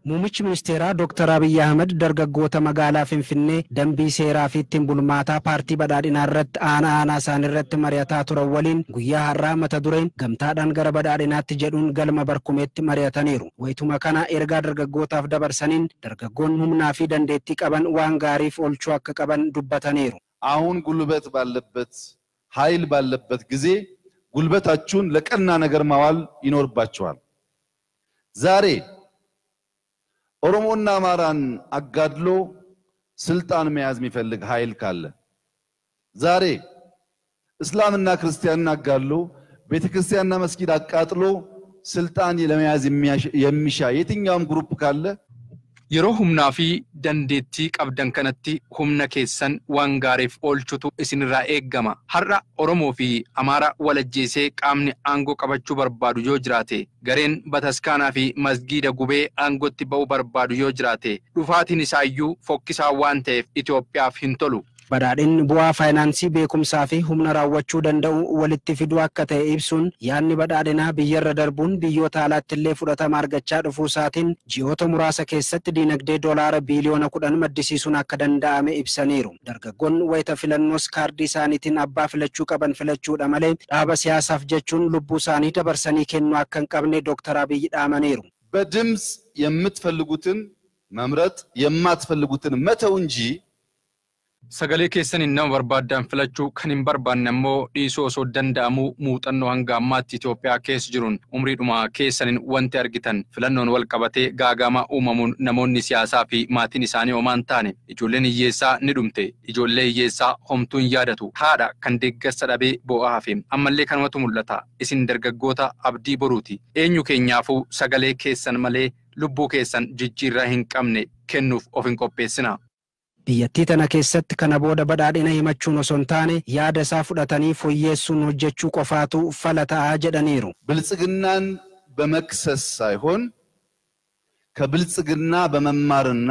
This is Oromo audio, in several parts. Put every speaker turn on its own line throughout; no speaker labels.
Muummichi ministeeraa Dr. Abiyyi Ahmed dargaggoota magaalaa Finfinnee dambii seeraa fi ittiin bulmaataa paartii badhaadhinaa irratti aana aanaa isaanii irratti mari'ataa turan waliin guyyaa har'aa mata dureen gamtaadhaan gara badhaadhinaatti jedhuun galma barkumeetti mari'ataniiru. Wayituma kana ergaa dargaggootaaf dabarsaniin dargaggoonni humnaa fi dandeettii qaban waan gaariif oolchuu akka qaban dubbataniiru.
አሁን ጉልበት ባለበት ኃይል ባለበት ጊዜ ጉልበታችሁን ለቀና ነገር ማዋል ይኖርባችኋል። ዛሬ ኦሮሞና አማራን አጋድሎ ስልጣን መያዝ የሚፈልግ ኃይል ካለ ዛሬ እስላምና ክርስቲያንን አጋድሎ ቤተክርስቲያንና መስጊድ አቃጥሎ ስልጣን ለመያዝ የሚሻ የትኛውም ግሩፕ ካለ
Yeroo humnaa fi dandeettii qabdan kanatti humna keessan waan gaariif oolchutu isinirraa eeggama. Har'a Oromoo fi Amaara walajjeesee qaamni aangoo qabachuu barbaadu yoo jiraate, gareen bataskaanaa fi masgiida gubee aangootti ba'uu barbaadu yoo jiraate, dhufaatiin isaayyuu fokkisaa waan ta'eef Itoophiyaaf hin tolu.
Badhaadhinni bu'aa faayinaansii beekumsaa fi humna raawwachuu danda'u walitti fiduu akka ta'e ibsuun yaadni badhaadhinaa biyyarra darbuun biyyoota alaatti illee fudhatama argachaa dhufuu isaatiin ji'oota muraasa keessatti diinagdee doolaara biiliyoona kudhan maddisiisuun akka danda'ame ibsaniiru. Dargaggoonni wayita filannoos kaardii isaaniitiin abbaa filachuu qaban filachuudha malee dhaaba siyaasaaf jechuun lubbuu isaanii dabarsanii kennuu akka hin qabne Dooktar Abiyyi dhaamaniiru.
በድምፅ የምትፈልጉትን መምረጥ የማትፈልጉትን መተው እንጂ
Sagalee keessaniin nama barbaaddan filachuu kan hin barbaanne ammoo dhiisuu osoo danda'amuu muuxannoo hanga ammaatti Itoophiyaa keessa jiruun umriidhuma keessaniin wanti argitan filannoon wal qabatee gaagama uumamuun namoonni siyaasaa fi maatiin isaanii homaan taane ijoolleen hiyyeessaa ni dhumte ijoollee hiyyeessaa homtuu hin yaadatu haadha kan deeggarsa dhabee boo'aa hafe ammallee kanumatu mul'ata isin dargaggoota abdii boruuti eenyu keenyaafuu sagalee keessan malee lubbuu keessan jijjiirraa hin qabne kennuuf of hin qopheessina.
Biyyattii tana keessatti kana booda badhaadhina himachuun osoo hin taane yaada isaa fudhatanii fooyyeessuun hojjechuu qofaatu fala ta'aa jedhaniiru.
ብልጽግናን በመክሰስ ሳይሆን ከብልጽግና በመማርና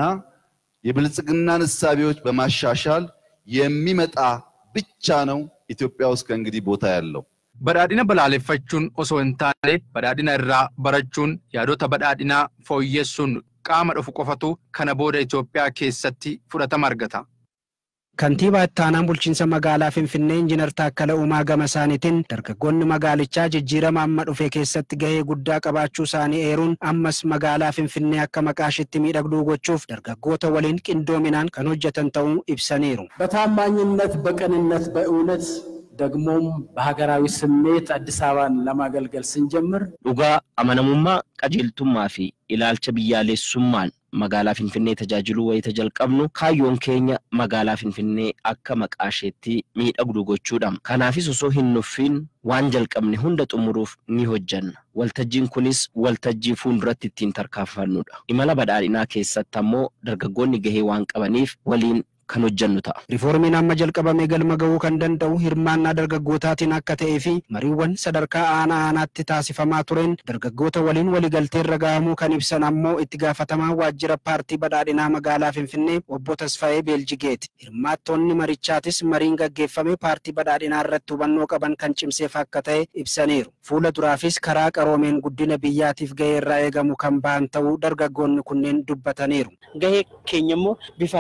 የብልጽግናን እሳቤዎች በማሻሻል የሚመጣ ብቻ ነው ኢትዮጵያ ውስጥ ከእንግዲህ ቦታ ያለው።
Badhaadhina balaaleffachuun osoo hin taane badhaadhina irraa barachuun yaadota badhaadhinaa fooyyessuun qaama dhufu qofatu kana booda Itoophiyaa keessatti fudhatama argata.
Kantiibaa itti aanaan bulchiinsa magaalaa Finfinnee Injiinar Taakkala Uumaa gama isaaniitiin dargaggoonni magaalichaa jijjiirama amma dhufe keessatti gahee guddaa qabaachuu isaanii eeruun ammas magaalaa Finfinnee akka maqaa ishiitti miidhagduu gochuuf dargaggoota waliin qindoominaan kan hojjetan ta'uu ibsaniiru.
በታማኝነት በቅንነት በእውነት ደግሞም በሀገራዊ ስሜት አዲስ አበባን ለማገልገል ስንጀምር
dhugaa amanamummaa qajeeltummaa fi ilaalcha biyyaalessummaan magaalaa Finfinnee tajaajiluu wayita jalqabnu kaayyoon keenya magaalaa Finfinnee akka maqaa isheetti miidhagdu gochuudha. Kanaafis osoo hin nuffiin waan jalqabne hunda xumuruuf ni hojjanna. Waltajjiin kunis waltajjii fuulduratti ittiin tarkaanfannudha. Imala badhaadhinaa keessatti ammoo dargaggoonni gahee waan qabaniif waliin kan hojjannu ta'a.
Rifoormiin amma jalqabame galma ga'uu kan danda'u hirmaannaa dargaggootaatiin akka ta'ee fi mariiwwan sadarkaa aanaa aanaatti taasifamaa tureen dargaggoota waliin waliigaltee irra gahamuu kan ibsan ammoo itti gaafatamaa waajjira paartii badhaadhinaa magaalaa Finfinnee obbo Tasfaayee Beeljigeeti. Hirmaattoonni marichaatis mariin gaggeeffame paartii badhaadhinaa irratti hubannoo qaban kan cimseef akka ta'e ibsaniiru. Fuula duraafis karaa qaroomeen guddina biyyaatiif gahee irraa eegamu kan bahan ta'uu dargaggoonni kunneen dubbataniiru.
Gahee keenya immoo bifa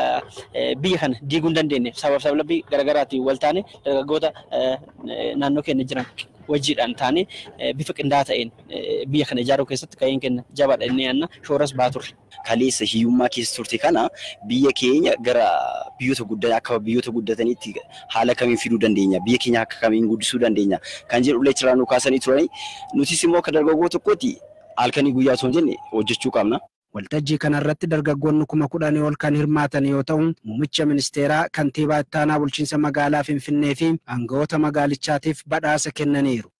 biyya kana diiguu hin dandeenye sabaaf sablabii garaagaraatiin wal taane dargaggoota naannoo keenya jiran wajjiidhaan taane bifa qindaa'aa ta'een biyya kana ijaaruu keessatti gaheen keenya jabaadha inni yaanna shooras baa turre.
Kaleessa hiyyummaa keessa turte kana biyya keenya gara biyyoota guddatan akka biyyoota guddataniitti haala kamiin fiduu dandeenya biyya keenya akka kamiin guddisuu dandeenya kan jedhu ulee ciraan nu kaasanii turani nutis immoo akka dargaggoo tokkooti halkanii guyyaa osoo hin jenne hojjechuu qabna.
Waltajjii kanarratti dargaggoonni kuma kudhanii ol kan hirmaatan yoo ta'u, muummicha ministeeraa kantiibaa itti aanaa bulchiinsa magaalaa Finfinnee fi aangawoota magaalichaatiif badhaasa kennaniiru.